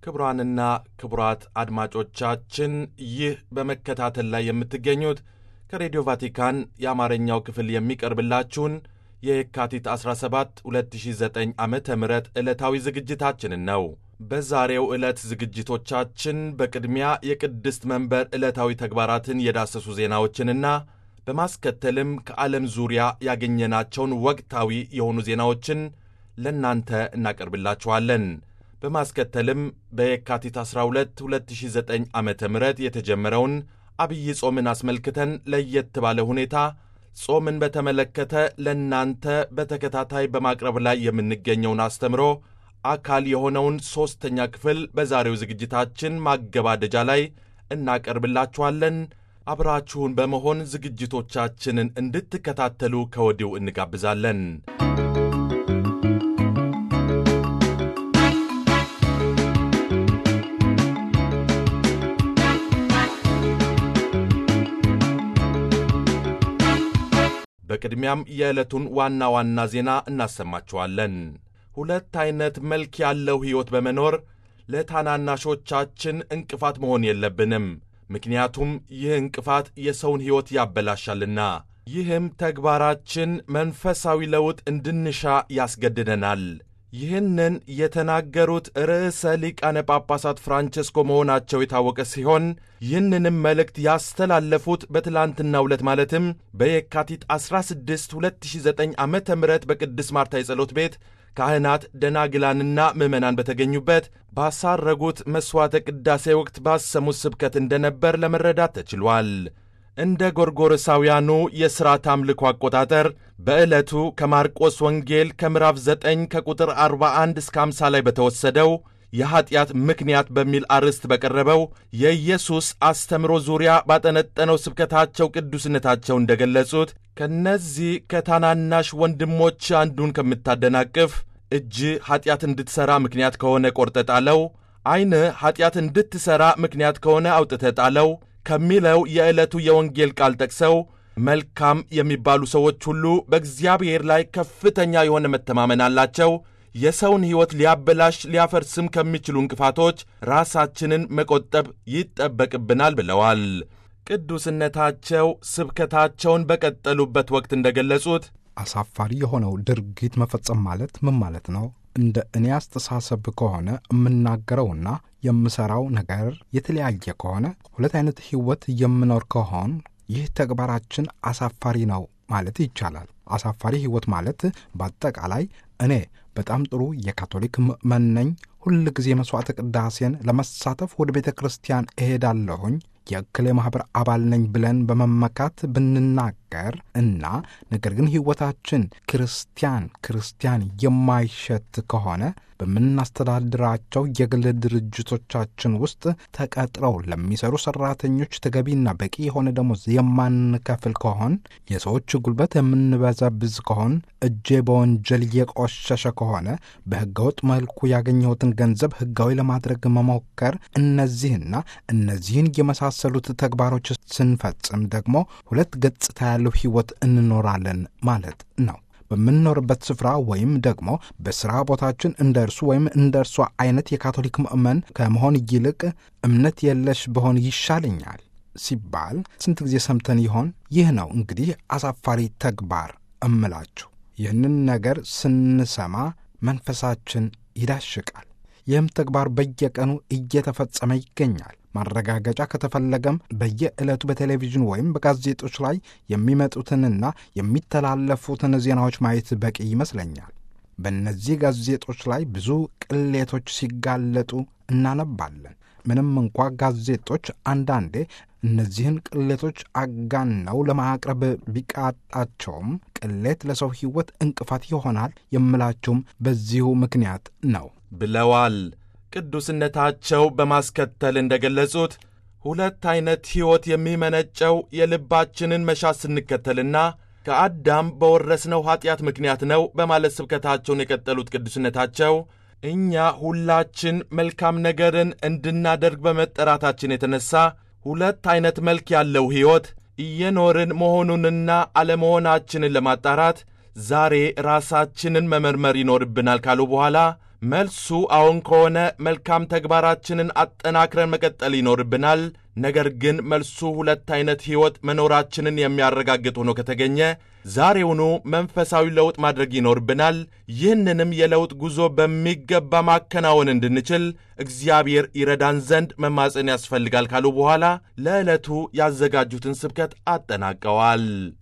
ክቡራንና ክቡራት አድማጮቻችን ይህ በመከታተል ላይ የምትገኙት ከሬዲዮ ቫቲካን የአማርኛው ክፍል የሚቀርብላችሁን የየካቲት 17 2009 ዓ ም ዕለታዊ ዝግጅታችንን ነው። በዛሬው ዕለት ዝግጅቶቻችን በቅድሚያ የቅድስት መንበር ዕለታዊ ተግባራትን የዳሰሱ ዜናዎችንና በማስከተልም ከዓለም ዙሪያ ያገኘናቸውን ወቅታዊ የሆኑ ዜናዎችን ለእናንተ እናቀርብላችኋለን። በማስከተልም በየካቲት 12 2009 ዓ ም የተጀመረውን አብይ ጾምን አስመልክተን ለየት ባለ ሁኔታ ጾምን በተመለከተ ለእናንተ በተከታታይ በማቅረብ ላይ የምንገኘውን አስተምሮ አካል የሆነውን ሦስተኛ ክፍል በዛሬው ዝግጅታችን ማገባደጃ ላይ እናቀርብላችኋለን። አብራችሁን በመሆን ዝግጅቶቻችንን እንድትከታተሉ ከወዲሁ እንጋብዛለን። በቅድሚያም የዕለቱን ዋና ዋና ዜና እናሰማችኋለን። ሁለት ዐይነት መልክ ያለው ሕይወት በመኖር ለታናናሾቻችን እንቅፋት መሆን የለብንም። ምክንያቱም ይህ እንቅፋት የሰውን ሕይወት ያበላሻልና። ይህም ተግባራችን መንፈሳዊ ለውጥ እንድንሻ ያስገድደናል። ይህንን የተናገሩት ርዕሰ ሊቃነ ጳጳሳት ፍራንቸስኮ መሆናቸው የታወቀ ሲሆን ይህንንም መልእክት ያስተላለፉት በትላንትናው ዕለት ማለትም በየካቲት 16 2009 ዓ ም በቅድስት ማርታ የጸሎት ቤት ካህናት ደናግላንና ምዕመናን በተገኙበት ባሳረጉት መሥዋዕተ ቅዳሴ ወቅት ባሰሙት ስብከት እንደነበር ለመረዳት ተችሏል። እንደ ጎርጎሮሳውያኑ የሥርዓት አምልኮ አቆጣጠር በዕለቱ ከማርቆስ ወንጌል ከምዕራፍ 9 ከቁጥር 41 እስከ 50 ላይ በተወሰደው የኀጢአት ምክንያት በሚል አርዕስት በቀረበው የኢየሱስ አስተምሮ ዙሪያ ባጠነጠነው ስብከታቸው ቅዱስነታቸው እንደገለጹት ከነዚህ ከታናናሽ ወንድሞች አንዱን ከምታደናቅፍ እጅ ኀጢአት እንድትሠራ ምክንያት ከሆነ ቈርጠ ጣለው፣ ዐይንህ ኀጢአት እንድትሠራ ምክንያት ከሆነ አውጥተ ጣለው ከሚለው የዕለቱ የወንጌል ቃል ጠቅሰው መልካም የሚባሉ ሰዎች ሁሉ በእግዚአብሔር ላይ ከፍተኛ የሆነ መተማመን አላቸው። የሰውን ሕይወት ሊያበላሽ ሊያፈርስም ከሚችሉ እንቅፋቶች ራሳችንን መቆጠብ ይጠበቅብናል ብለዋል። ቅዱስነታቸው ስብከታቸውን በቀጠሉበት ወቅት እንደገለጹት አሳፋሪ የሆነው ድርጊት መፈጸም ማለት ምን ማለት ነው? እንደ እኔ አስተሳሰብ ከሆነ የምናገረውና የምሠራው ነገር የተለያየ ከሆነ ሁለት አይነት ሕይወት የምኖር ከሆን ይህ ተግባራችን አሳፋሪ ነው ማለት ይቻላል። አሳፋሪ ሕይወት ማለት በአጠቃላይ እኔ በጣም ጥሩ የካቶሊክ ምእመን ነኝ፣ ሁል ጊዜ መሥዋዕተ ቅዳሴን ለመሳተፍ ወደ ቤተ ክርስቲያን እሄዳለሁኝ የእክሌ ማኅበር አባል ነኝ ብለን በመመካት ብንናገር እና ነገር ግን ሕይወታችን ክርስቲያን ክርስቲያን የማይሸት ከሆነ በምናስተዳድራቸው የግል ድርጅቶቻችን ውስጥ ተቀጥረው ለሚሰሩ ሠራተኞች ተገቢና በቂ የሆነ ደሞዝ የማንከፍል ከሆን፣ የሰዎች ጉልበት የምንበዘብዝ ከሆን፣ እጄ በወንጀል የቆሸሸ ከሆነ በሕገወጥ መልኩ ያገኘሁትን ገንዘብ ሕጋዊ ለማድረግ መሞከር፣ እነዚህና እነዚህን የመሳሰሉት ተግባሮች ስንፈጽም ደግሞ ሁለት ገጽታ ያለው ሕይወት እንኖራለን ማለት ነው። በምንኖርበት ስፍራ ወይም ደግሞ በሥራ ቦታችን እንደ እርሱ ወይም እንደ እርሷ አይነት የካቶሊክ ምእመን ከመሆን ይልቅ እምነት የለሽ በሆን ይሻለኛል ሲባል ስንት ጊዜ ሰምተን ይሆን? ይህ ነው እንግዲህ አሳፋሪ ተግባር እምላችሁ። ይህንን ነገር ስንሰማ መንፈሳችን ይዳሽቃል። ይህም ተግባር በየቀኑ እየተፈጸመ ይገኛል። ማረጋገጫ ከተፈለገም በየዕለቱ በቴሌቪዥን ወይም በጋዜጦች ላይ የሚመጡትንና የሚተላለፉትን ዜናዎች ማየት በቂ ይመስለኛል። በእነዚህ ጋዜጦች ላይ ብዙ ቅሌቶች ሲጋለጡ እናነባለን። ምንም እንኳ ጋዜጦች አንዳንዴ እነዚህን ቅሌቶች አጋነው ለማቅረብ ቢቃጣቸውም ቅሌት ለሰው ሕይወት እንቅፋት ይሆናል የምላቸውም በዚሁ ምክንያት ነው ብለዋል። ቅዱስነታቸው በማስከተል እንደገለጹት ሁለት ዐይነት ሕይወት የሚመነጨው የልባችንን መሻት ስንከተልና ከአዳም በወረስነው ኀጢአት ምክንያት ነው በማለት ስብከታቸውን የቀጠሉት ቅዱስነታቸው እኛ ሁላችን መልካም ነገርን እንድናደርግ በመጠራታችን የተነሣ ሁለት ዐይነት መልክ ያለው ሕይወት እየኖርን መሆኑንና አለመሆናችንን ለማጣራት ዛሬ ራሳችንን መመርመር ይኖርብናል ካሉ በኋላ መልሱ አዎን ከሆነ መልካም ተግባራችንን አጠናክረን መቀጠል ይኖርብናል። ነገር ግን መልሱ ሁለት አይነት ሕይወት መኖራችንን የሚያረጋግጥ ሆኖ ከተገኘ ዛሬውኑ መንፈሳዊ ለውጥ ማድረግ ይኖርብናል። ይህንንም የለውጥ ጉዞ በሚገባ ማከናወን እንድንችል እግዚአብሔር ይረዳን ዘንድ መማፀን ያስፈልጋል ካሉ በኋላ ለዕለቱ ያዘጋጁትን ስብከት አጠናቀዋል።